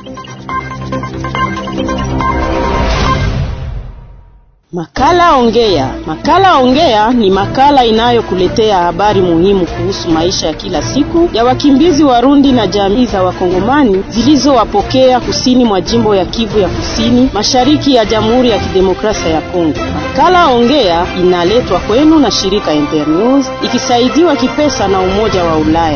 Makala Ongea. Makala Ongea ni makala inayokuletea habari muhimu kuhusu maisha ya kila siku ya wakimbizi Warundi na jamii za Wakongomani zilizowapokea kusini mwa jimbo ya Kivu ya Kusini, mashariki ya Jamhuri ya Kidemokrasia ya Kongo. Makala Ongea inaletwa kwenu na shirika Internews ikisaidiwa kipesa na Umoja wa Ulaya.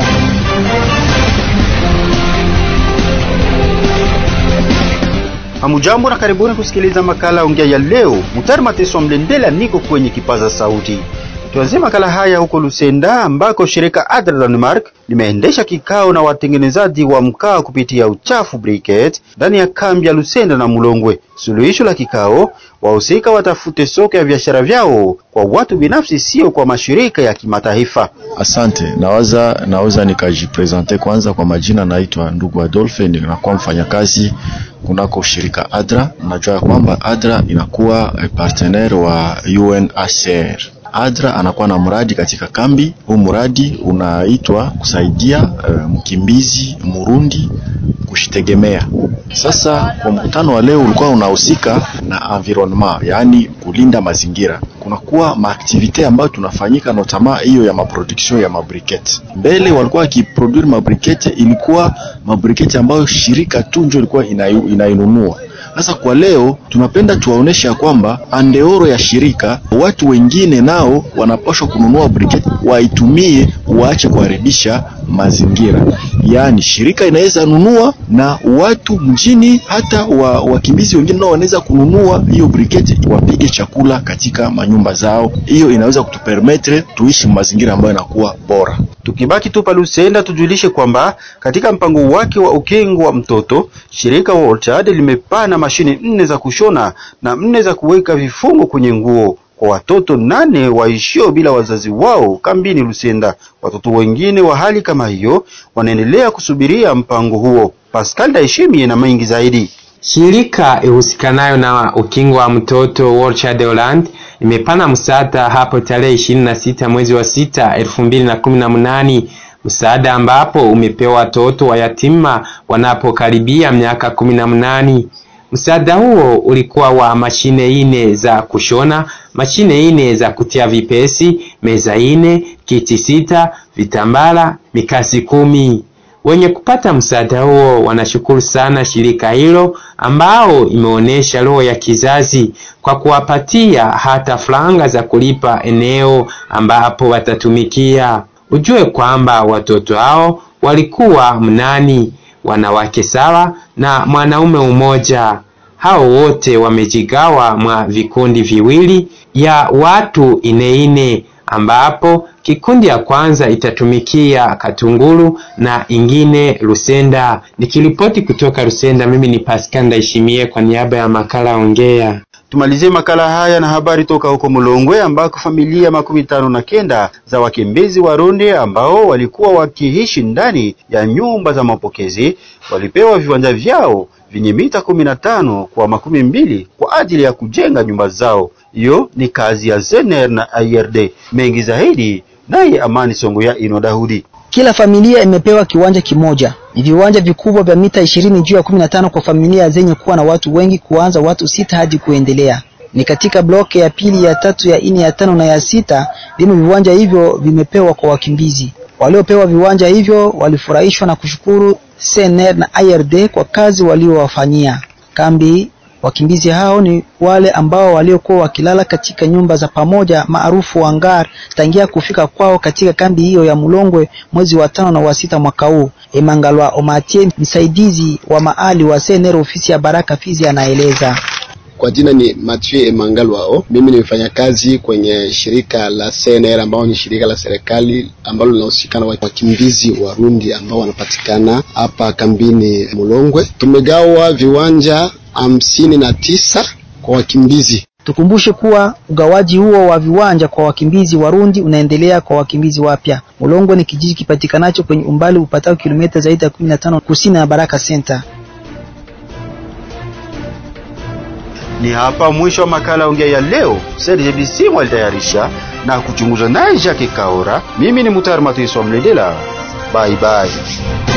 Hamujambo na karibuni kusikiliza makala ongea ya leo. Mutari Mateso Mlendela niko kwenye kipaza sauti. Tuanzie makala haya huko Lusenda ambako shirika Adra Denmark limeendesha kikao na watengenezaji wa mkaa kupitia uchafu briquette ndani ya kambi ya Lusenda na Mulongwe. Suluhisho la kikao, wahusika watafute soko ya biashara vyao kwa watu binafsi, sio kwa mashirika ya kimataifa. Asante, nawaza naweza nikajipresente kwanza. Kwa majina naitwa ndugu Adolphe, ninakuwa mfanyakazi kunako shirika Adra. Najua ya kwamba Adra inakuwa partenaire wa UNHCR. Adra anakuwa na mradi katika kambi. Huu mradi unaitwa kusaidia uh, mkimbizi Murundi kushitegemea. Sasa kwa mkutano wa leo ulikuwa unahusika na environment, yaani kulinda mazingira. Kunakuwa maaktivite ambayo tunafanyika notama hiyo ya maproduction ya mabrikete. Mbele walikuwa wakiproduire mabrikete, ilikuwa mabrikete ambayo shirika tu ndio ilikuwa inainunua. Sasa kwa leo tunapenda tuwaonesha kwamba andeoro ya shirika watu wengine nao wanapaswa kununua briketi waitumie, waache kuharibisha mazingira. Yaani shirika inaweza nunua na watu mjini, hata wa, wakimbizi wengine nao wanaweza kununua hiyo briketi wapige chakula katika manyumba zao. Hiyo inaweza kutupermetre tuishi mazingira ambayo yanakuwa bora. Tukibaki tu Palusenda, tujulishe kwamba katika mpango wake wa ukingo wa mtoto shirika World Child limepana mashine nne za kushona na nne za kuweka vifungo kwenye nguo kwa watoto nane waishio bila wazazi wao kambini Lusenda. Watoto wengine wa hali kama hiyo wanaendelea kusubiria mpango huo. Pascal Daishimie na mengi zaidi. Shirika ihusikanayo na ukingo wa mtoto World Child Holland imepana msaada hapo tarehe ishirini na sita mwezi wa sita elfu mbili na kumi na mnane msaada ambapo umepewa watoto wa yatima wanapokaribia miaka kumi na mnane. Msaada huo ulikuwa wa mashine ine za kushona, mashine ine za kutia vipesi, meza ine, kiti sita, vitambala, mikasi kumi. Wenye kupata msaada huo wanashukuru sana shirika hilo ambao imeonyesha roho ya kizazi kwa kuwapatia hata franga za kulipa eneo ambapo watatumikia. Ujue kwamba watoto hao walikuwa mnani, wanawake sawa na mwanaume umoja. Hao wote wamejigawa mwa vikundi viwili ya watu ineine ambapo kikundi ya kwanza itatumikia Katunguru na ingine Lusenda. Nikiripoti kutoka Lusenda, mimi ni Pascal Ndaishimie kwa niaba ya makala Ongea. Tumalizie makala haya na habari toka huko Mulongwe ambako familia makumi tano na kenda za wakimbizi Warundi ambao walikuwa wakiishi ndani ya nyumba za mapokezi walipewa viwanja vyao vyenye mita kumi na tano kwa makumi mbili kwa ajili ya kujenga nyumba zao. Hiyo ni kazi ya Zener na IRD. Mengi zaidi naye Amani Songo ya Ino Dahudi. Kila familia imepewa kiwanja kimoja. Ni viwanja vikubwa vya mita ishirini juu ya kumi na tano kwa familia zenye kuwa na watu wengi, kuanza watu sita hadi kuendelea. Ni katika bloke ya pili, ya tatu, ya nne, ya tano na ya sita ndimo viwanja hivyo vimepewa kwa wakimbizi. Waliopewa viwanja hivyo walifurahishwa na kushukuru CNR na IRD kwa kazi waliowafanyia kambi. Wakimbizi hao ni wale ambao waliokuwa wakilala katika nyumba za pamoja maarufu hangar tangia kufika kwao katika kambi hiyo ya Mulongwe mwezi wa tano na wa sita mwaka huu. Emangalwa Omatie, msaidizi wa maali wa CNR ofisi ya Baraka Fizi, anaeleza. Kwa jina ni Mathieu Emangalwao. Mimi ni mfanyakazi kwenye shirika la CNR ambao ni shirika la serikali ambalo linahusika na wakimbizi Warundi ambao wanapatikana hapa kambini Mulongwe. Tumegawa viwanja hamsini na tisa kwa wakimbizi. Tukumbushe kuwa ugawaji huo wa viwanja kwa wakimbizi Warundi unaendelea kwa wakimbizi wapya. Mulongwe ni kijiji kipatikanacho kwenye umbali upatao kilomita zaidi ya 15 kusini na Baraka Center. Ni hapa mwisho wa makala ongea ya leo. Serge Bisimu alitayarisha na kuchunguza naye Jacques Kaora. Mimi ni Mutari Matiso Mledela. Bye bye.